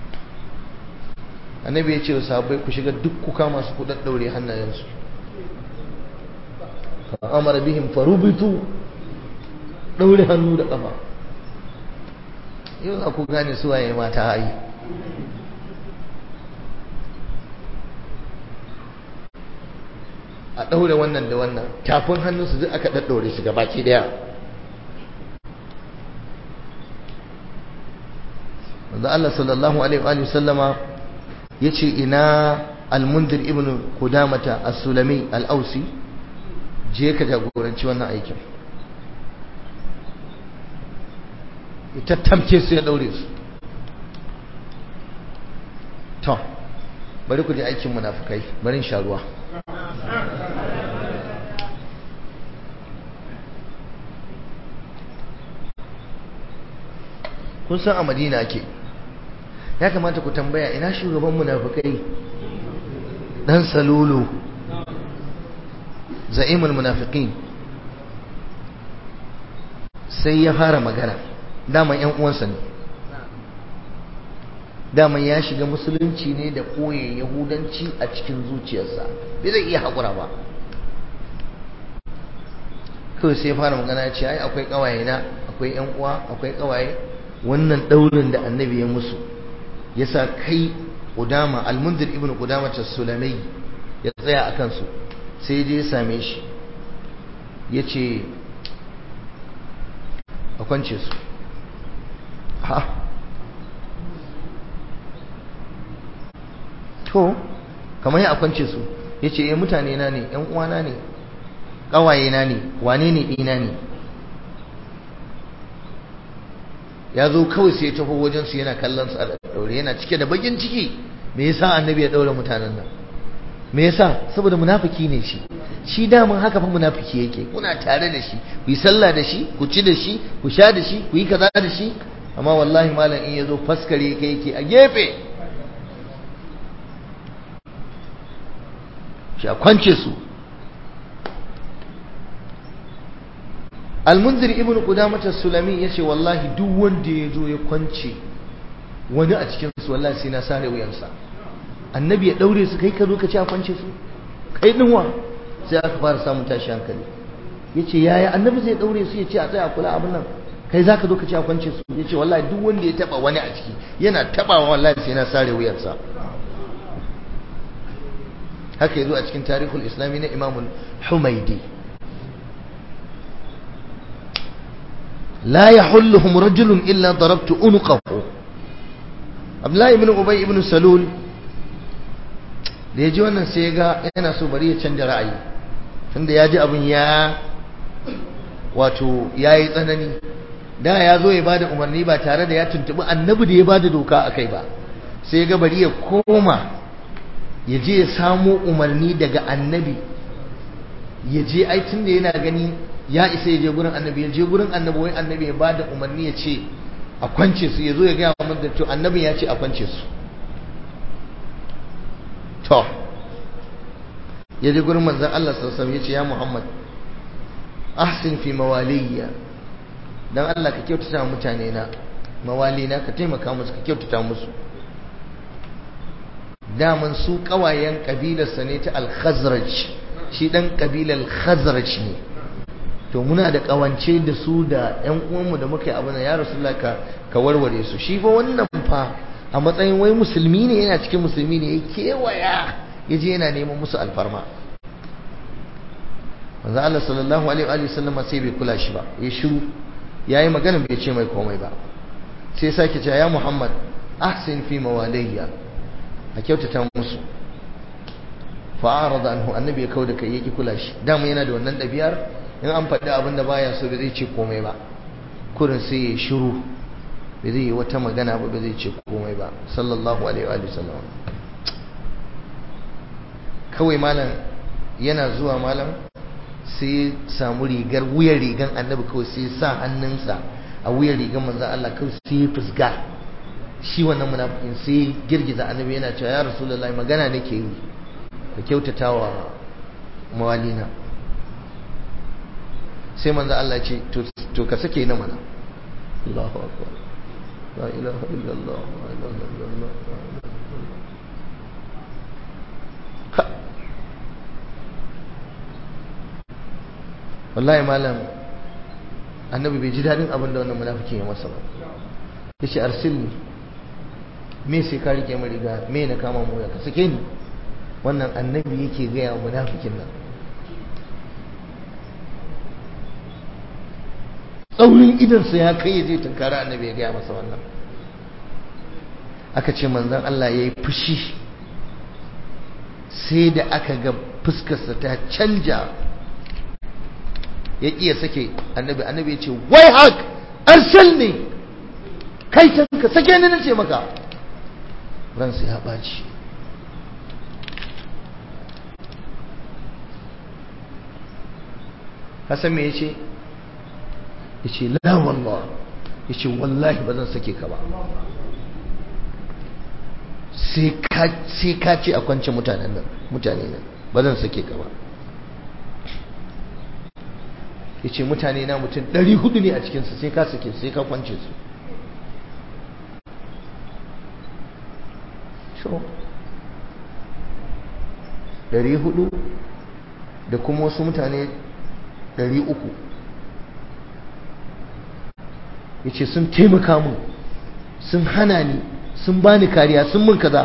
annabi ya ce wa sahabbai ku shiga duk ku kama su ku daddaure hannayensu fa amara bihim farubitu daure hannu da kafa yau za ku gane su waye mata hayi a daure wannan da wannan tafin hannunsu duk aka daddaure su gabaki daya manzo Allah sallallahu alaihi wa sallama yace ina al-mundir ibn qudamata as-sulami al-ausi je ka jagoranci wannan aikin ita tamke su ya daure su to bari ku je aikin munafikai bari in sha ruwa kun san a madina ake ya kamata ku tambaya ina shugaban munafikai dan salulu za'imul munafiqin sai ya fara magana daman yan uwansa ne daman ya shiga musulunci ne da koye yahudanci a cikin zuciyarsa bai zai iya haƙura ba kawai sai fara magana ya ce ai akwai ƙawaye na akwai yan uwa akwai ƙawaye wannan ɗaurin da annabi ya musu yasa kai Qudama al-Munzir ibn Qudama as-Sulamai ya tsaya a kansu sai je ya same shi yace a kwance su ha to kamar ya a kwance su yace eh mutane na ne ƴan uwana ne ƙawaye na ne wane ne ɗina ne ya zo kawai sai ya taho wajen su yana kallon su a daure yana cike da bakin ciki me yasa annabi ya daure mutanen nan me yasa saboda munafiki ne shi shi daman haka fa munafiki yake kuna tare da shi ku yi sallah da shi ku ci da shi ku sha da shi ku yi kaza da shi amma wallahi malam in yazo faskare kai yake a gefe shi a kwance su almunzir ibn qudamah as-sulami yace wallahi duk wanda ya zo ya kwance wani a cikin su wallahi sai na sare wuyansa annabi ya daure su kai ka zo ka ci a kwance su kai dinwa sai aka fara samun tashi hankali yace yaya annabi zai daure su yace a tsaya kula abin nan kai zaka zo ka ci a kwance su yace wallahi duk wanda ya taba wani a ciki yana tabawa wallahi sai na sare wuyansa haka yazo a cikin tarihul islami na imamul humaidi لا يحلهم رجل إلا ضربت أنقه عبد الله بن أبي بن سلول da ya ji wannan sai ya ga yana so bari ya canja ra'ayi tunda ya ji abin ya wato ya yi tsanani da ya zo ya bada umarni ba tare da ya tuntubi annabi da ya bada doka a kai ba sai ya ga bari ya koma ya je ya samo umarni daga annabi ya je ai tunda yana gani ya isa ya je gurin annabi ya je gurin annabi wai annabi ya bada umarni ya ce a kwance su ya zo ya gaya mun da to annabin ya ce a kwance su to ya je gurin manzon Allah sallallahu alaihi wasallam ya ce ya Muhammad ahsin fi mawaliya dan Allah ka kyautata mutane na mawali na ka taimaka musu ka kyautata musu daman su kawayen kabilarsa ne ta al-Khazraj shi dan kabilar Khazraj ne to muna da kawance da su da ƴan uwanmu da muka yi abin ya rasulullah ka ka warware su shi fa wannan fa a matsayin wai musulmi ne yana cikin musulmi ne ya kewaya ya je yana neman musu alfarma manzo Allah sallallahu alaihi wa sallam sai bai kula shi ba ya shiru yayi magana bai ce mai komai ba sai sake cewa ya Muhammad ahsin fi mawalayya a kyautata musu fa'arada anhu annabi ya kauda kai yaki kula shi dama yana da wannan ɗabi'ar in an faɗi abin da baya so bai zai ce komai ba kurin sai ya shiru bai zai yi wata magana ba bai zai ce komai ba sallallahu alaihi wa sallam kawai malam yana zuwa malam sai samu rigar wuyar rigan annabi kawai sai sa hannunsa a wuyar rigan manzon Allah kawai sai ya fusga shi wannan munafikin sai girgiza annabi yana cewa ya rasulullahi magana nake yi ka kyautatawa mawalina sai manzo Allah ce to ka sake na mana Allahu akbar la ilaha illallah la ilaha illallah wallahi malam annabi bai ji dadin abin da wannan munafiki ya masa ba yace arsilni me sai ka rike mu riga me na kama mu ka sake ni wannan annabi yake gaya wa munafikin nan tsaurin idansa ya kai ya je tunkari annabi ya gaya masa wannan aka ce manzan Allah ya yi fushi sai da aka ga fuskarsa ta canja ya iya sake annabi annabi ya ce wai hak arsal ne kai ka sake ni na ce maka ransa ya ɓaci hasan me ya ce ya ce la wallah ya ce wallahi ba zan sake ka ba sai ka ce a kwance mutanen nan mutane nan ba zan sake ka ba ya ce mutane na mutum 400 ne a cikinsu sai ka sake sai ka kwance su so 400 da kuma wasu mutane 300 ya ce sun taimaka mun sun hana ni sun bani kariya sun mun kaza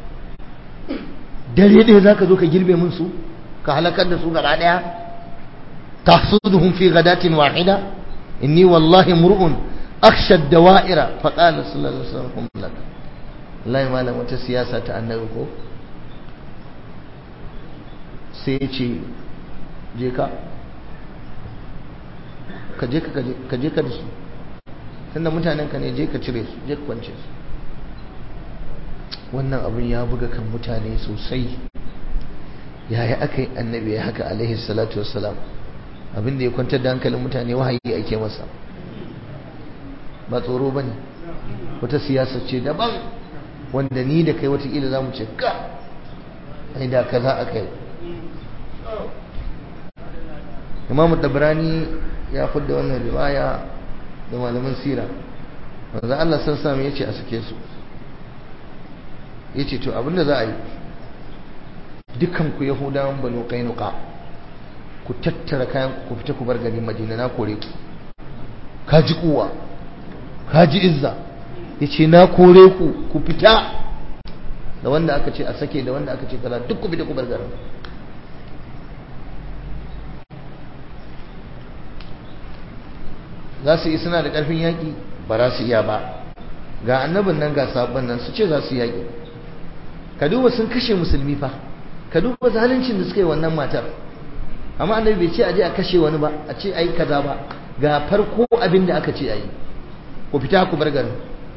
dare ɗaya za ka zo ka girbe mun su ka halakar da su gaba ɗaya tahsuduhum fi ghadatin wahida inni wallahi mur'un akhsha ad-dawa'ira fa qala sallallahu alaihi wasallam lak wallahi malam wata siyasa ta annabi ko sai ya ce je ka ka je ka je ka da su tunda mutanen ka ne je ka cire su je ka kwance su wannan abin ya buga kan mutane sosai yaya aka yi annabi ya haka alaihi salatu wassalam abin da ya kwantar da hankalin mutane wahayi ake masa ba tsoro ba ne wata siyasa ce daban wanda ni da kai watakila za mu ce ka ai da kaza aka yi imamu tabrani ya fudda wannan riwaya da malaman sira wanda Allah san sami ya ce a sake su ya ce to abinda za a yi dukanku yahudawan banu kainuka ku tattara kayan ku fita ku bar gari madina na kore ku ka ji kuwa ka ji izza ya ce na kore ku ku fita da wanda aka ce a sake da wanda aka ce kaza duk ku fita ku bar garin za su yi suna da ƙarfin yaƙi ba za su iya ba ga annabin nan ga sabon nan su ce za su yaƙi ka duba sun kashe musulmi fa ka duba zaluncin da suka yi wannan matar amma annabi bai ce a je a kashe wani ba a ce ai kaza ba ga farko abin da aka ce ayi ku fita ku bar garin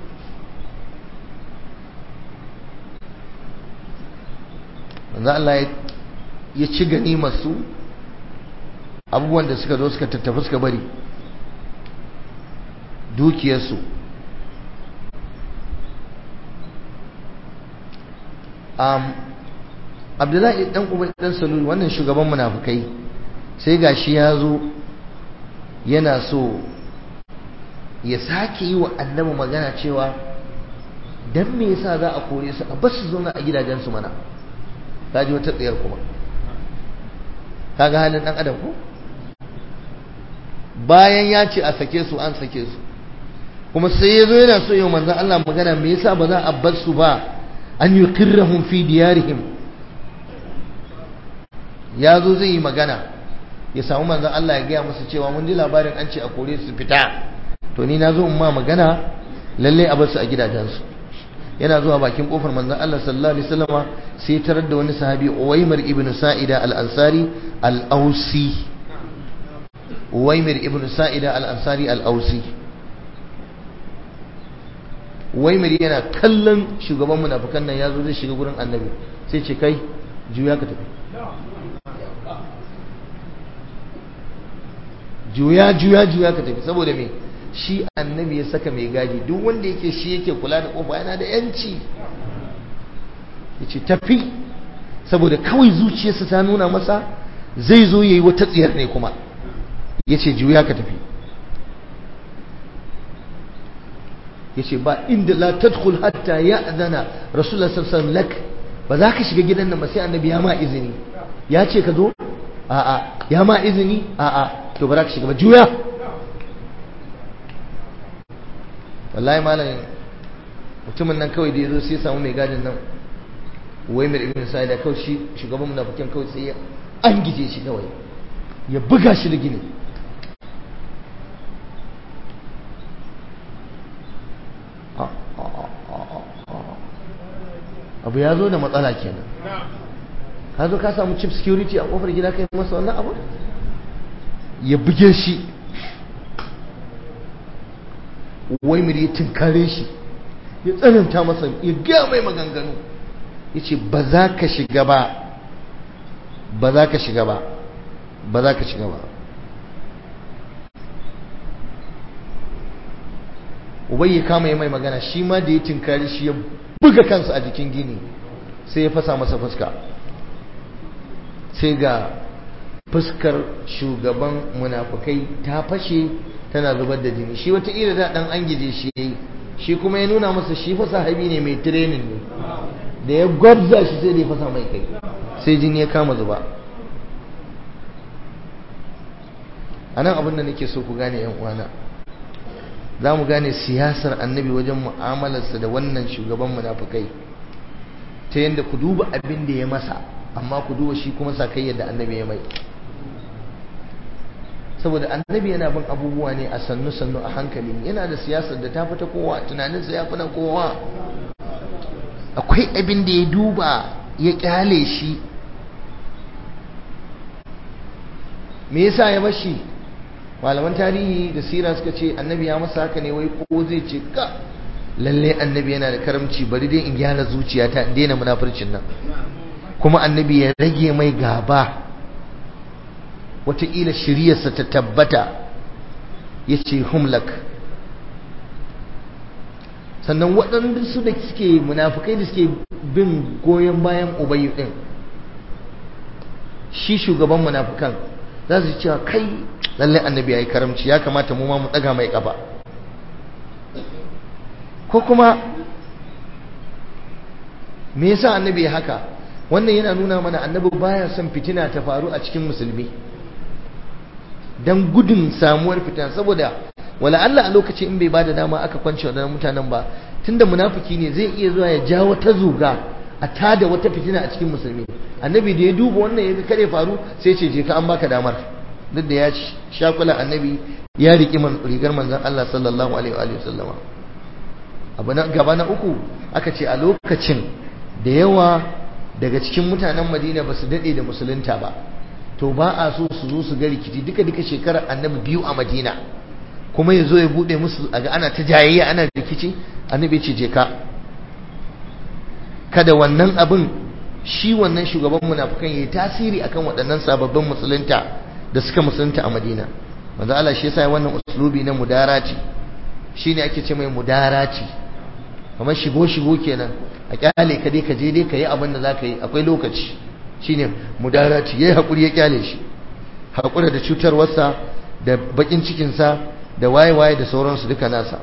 manzo Allah ya ci gani masu abubuwan da suka zo suka tattafi suka bari dukiyarsu um, abdullahi dan ubay dan salul wannan shugaban munafukai sai gashi ya zo yana so ya sake yi wa annabi magana cewa dan me yasa za a kore su a bar su zauna a gidajensu mana kaji wata tsayar kuma kaga halin dan adam ko bayan ya ce a sake su an sake su kuma sai ya zo yana so yau manzan Allah magana me yasa ba za a bar su ba an yi kirrahun fi diyarihim ya zo zai yi magana ya samu manzan Allah ya gaya musu cewa mun ji labarin an ce a kore su fita to ni na zo in ma magana lalle a bar su a gidajensu yana zuwa bakin kofar manzan Allah sallallahu alaihi wasallama sai tarar da wani sahabi Uwaymir ibn Sa'ida al-Ansari al-Ausi Uwaymir ibn Sa'ida al-Ansari al-Ausi Uwaymir yana kallon shugaban munafikan nan yazo zai shiga gurin Annabi sai ce kai juya ka tafi juya juya juya ka tafi saboda me shi annabi ya saka mai gadi duk wanda yake shi yake kula da kofa yana da yanci yace tafi saboda kawai zuciyarsa ta nuna masa zai zo yayi wata tsiyar ne kuma yace juya ka tafi yace ba inda la tadkhul hatta ya'zana rasulullah sallallahu alaihi wasallam lak ba za ka shiga gidan nan ba sai annabi ya ma izini ya ce ka zo a'a ya ma izini a'a to ba za ka shiga ba juya wallahi malam mutumin nan kawai da ya zo sai ya samu mai gadin nan wai mai ibn sa'ida kawai shi shugaban munafikin kawai sai ya an gije shi kawai ya buga shi da gini abu ya zo da matsala kenan ka zo ka samu chief security a kofar gida kai masa wannan abu ya buge shi wai miri ya tinkare shi ya tsananta masa ya gaya mai maganganu ya ce ba za ka shiga ba ba za ka shiga ba ba za ka shiga ba ubai ya kama ya mai magana shi ma da ya tinkari shi ya buga kansa a jikin gini sai ya fasa masa fuska sai ga fuskar shugaban munafukai ta fashe tana zubar da jini shi wata ira da dan an gije shi yayi shi kuma ya nuna masa shi fa sahabi ne mai training ne da ya gwabza shi sai da ya fasa mai kai sai jini ya kama zuba anan abin da nake so ku gane yan uwana za mu gane siyasar annabi wajen mu'amalarsa da wannan shugaban munafukai ta yadda ku duba abin da ya masa amma ku duba shi kuma sakayyar da annabi ya mai saboda annabi yana bin abubuwa ne a sannu sannu a hankali yana da siyasar da ta fita kowa tunaninsa ya fi na kowa akwai abin da ya duba ya kyale shi me yasa ya bashi malaman tarihi da sira suka ce annabi ya masa haka ne wai ko zai ce ka lalle annabi yana da karamci bari dai in gyara zuciyata in daina munafurcin nan kuma annabi ya rage mai gaba wataƙila shiryarsa ta tabbata ya ce humlak sannan waɗanda su da suke munafukai da suke bin goyon bayan ubayu ɗin shi shugaban munafukan za su cewa kai lallai annabi ya yi karamci ya kamata mu ma mu ɗaga mai ƙafa ko kuma me yasa annabi ya haka wannan yana nuna mana annabi baya son fitina ta faru a cikin musulmi dan gudun samuwar fitina saboda wala Allah a lokaci in bai bada dama aka kwance wadannan mutanen ba tunda munafiki ne zai iya zuwa ya ja wata zuga a tada wata fitina a cikin musulmi annabi da ya duba wannan ya kare faru sai ce je ka an baka damar duk da ya shakula annabi ya riki rigar manzon Allah sallallahu alaihi wa sallama abu na gaba na uku aka ce a lokacin da yawa daga cikin mutanen madina ba su daɗe da musulunta ba to ba a so su zo su ga rikici duka duka shekarar annabi biyu a madina kuma ya zo ya buɗe musu a ga ana ta jayayya ana rikici annabi ce je ka kada wannan abin shi wannan shugaban munafukan ya yi tasiri akan waɗannan sababbin musulunta da suka musulunta a madina manzo Allah shi yasa wannan uslubi na mudarati shine ake ce mai mudarati kamar shigo shigo kenan a kyale ka dai ka je dai ka yi abin da za ka yi akwai lokaci shine mudarati yayi hakuri ya kyale shi hakura da cutarwarsa da bakin cikinsa da waye-waye da sauransu duka nasa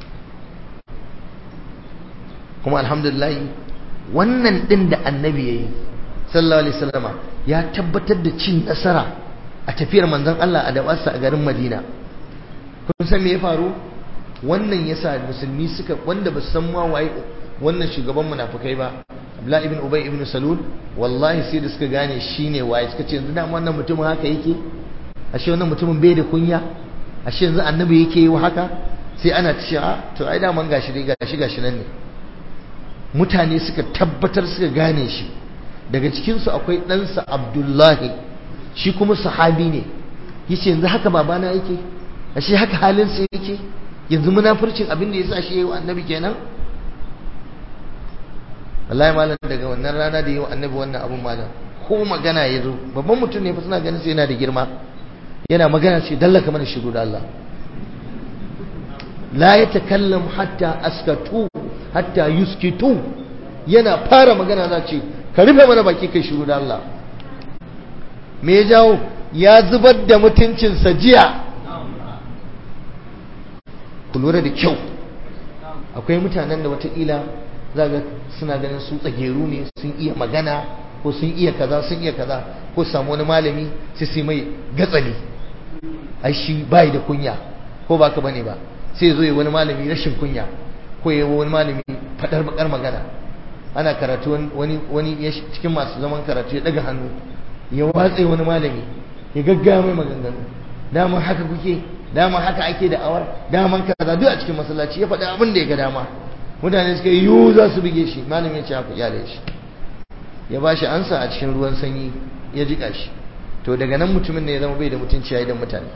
kuma alhamdulillah wannan din da annabi yayi sallallahu alaihi wasallama ya tabbatar da cin nasara a tafiyar manzon Allah a dawarsa a garin Madina kun san me ya faru wannan yasa musulmi suka wanda ba su san ma waye wannan shugaban munafikai ba Abdullah ibn Ubay ibn Salul wallahi sai da suka gane shine waye suka ce yanzu da wannan mutumin haka yake ashe wannan mutumin bai da kunya ashe yanzu annabi yake yi haka sai ana ta ce to ai da man gashi dai gashi gashi nan ne mutane suka tabbatar suka gane shi daga cikin su akwai ɗansa Abdullahi shi kuma sahabi ne yace yanzu haka babana yake ashe haka halin sa yake yanzu munafurcin abin da yasa shi yayi wa annabi kenan wallahi malam daga wannan rana da yayi wa annabi wannan abun malam ko magana ya zo babban mutum ne fa suna ganin sai yana da girma yana magana ce dallaka mana shiru da Allah la yatakallam hatta askatu hatta yuskitu yana fara magana za ce ka rufe mana baki kai shiru da Allah me ya jawo ya zubar da mutuncinsa jiya ku lura da kyau akwai mutanen da wataƙila za ga suna ganin su tsageru ne sun iya magana ko sun iya kaza sun iya kaza ko samu wani malami sai sai mai gatsali ai shi bai da kunya ko ba ka bane ba sai zo yi wani malami rashin kunya ko yi wani malami fadar bakar magana ana karatu wani wani cikin masu zaman karatu ya daga hannu ya watse wani malami ya gaggaya mai maganganu dama haka kuke dama haka ake da awar daman kaza duk a cikin masallaci ya faɗi abin da ya ga dama mutane suka yi yiwu za su buge shi malamin ya ce haka iyalai shi ya ba shi ansa a cikin ruwan sanyi ya jika shi to daga nan mutumin ne ya zama bai da mutunci ya idan mutane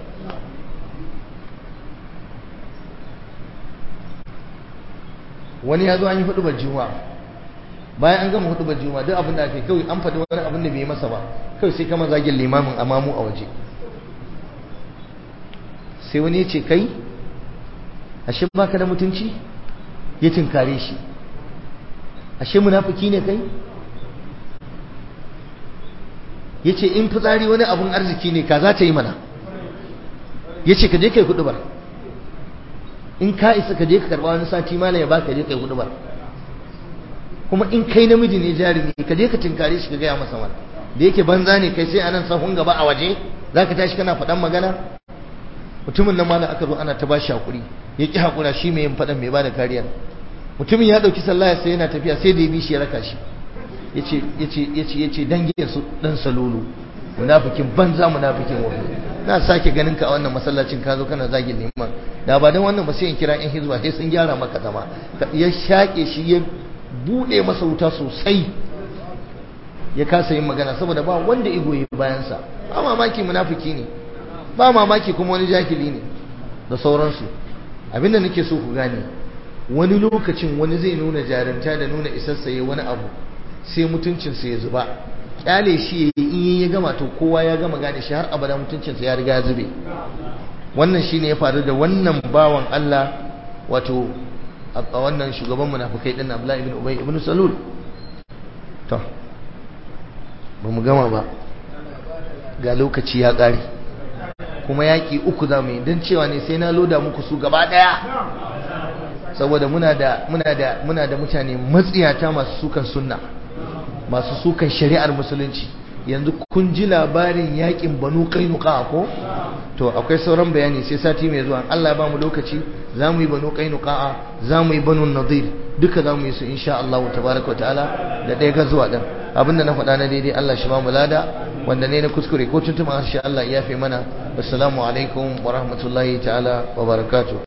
wani ya zo an yi hudubar juma'a bayan an gama hudubar juma'a duk abin da ake kawai an faɗi wani abin da bai masa ba kawai sai kama zagin limamin amamu a waje sai wani ya ce kai ashe baka da mutunci ya tinkare shi ashe munafiki ne kai yace in fitsari wani abun arziki ne ka za ta yi mana yace ka je kai kudu bar in ka isa ka je ka karba wani sati mala ya baka je kai kudu bar kuma in kai namiji ne jarumi ka je ka tinkare shi ka gaya masa mana da yake banza ne kai sai anan sahun gaba a waje zaka tashi kana faɗan magana mutumin nan mala aka zo ana ta bashi hakuri ya ki hakura shi mai yin faɗan mai bada kariya mutumin ya dauki sallah sai yana tafiya sai da ya bi shi ya raka shi yace yace yace yace dangin su dan salulu munafikin banza munafikin wato na sake ganin ka a wannan masallacin ka zo kana zagin liman da ba dan wannan ba sai in kira in hizba sai sun gyara maka zama ya shake shi ya bude masa wuta sosai ya kasa yin magana saboda ba wanda igoyi bayansa ba mamaki munafiki ne ba mamaki kuma wani jahili ne da sauransu abinda nake so ku gane wani lokacin wani zai nuna jarinta da nuna isassaye wani abu sai mutuncinsa ya zuba kyale shi in ya gama to kowa ya gama gane shi har abada mutuncinsa ya riga ya zube wannan shine ya faru da wannan bawan Allah wato a wannan shugaban munafikai din Abdullah ibn Ubay ibn Salul to ba mu gama ba ga lokaci ya ƙare kuma yaƙi uku za mu yi don cewa ne sai na loda muku su gaba ɗaya saboda muna da muna da muna da mutane matsiyata masu sukan sunna masu sukan shari'ar musulunci yanzu kun ji labarin yaƙin banu kainuka ko to akwai sauran bayani sai sati mai zuwa Allah ba mu lokaci za mu yi banu kainuka za mu yi banu nadir duka za mu yi su insha Allah tabaraka ta'ala da ɗaya ga zuwa ɗin abinda na faɗa na daidai Allah shi ba mu lada wanda ne na kuskure ko tuntuma harshe Allah ya fi mana assalamu alaikum wa rahmatullahi ta'ala wa barakatuh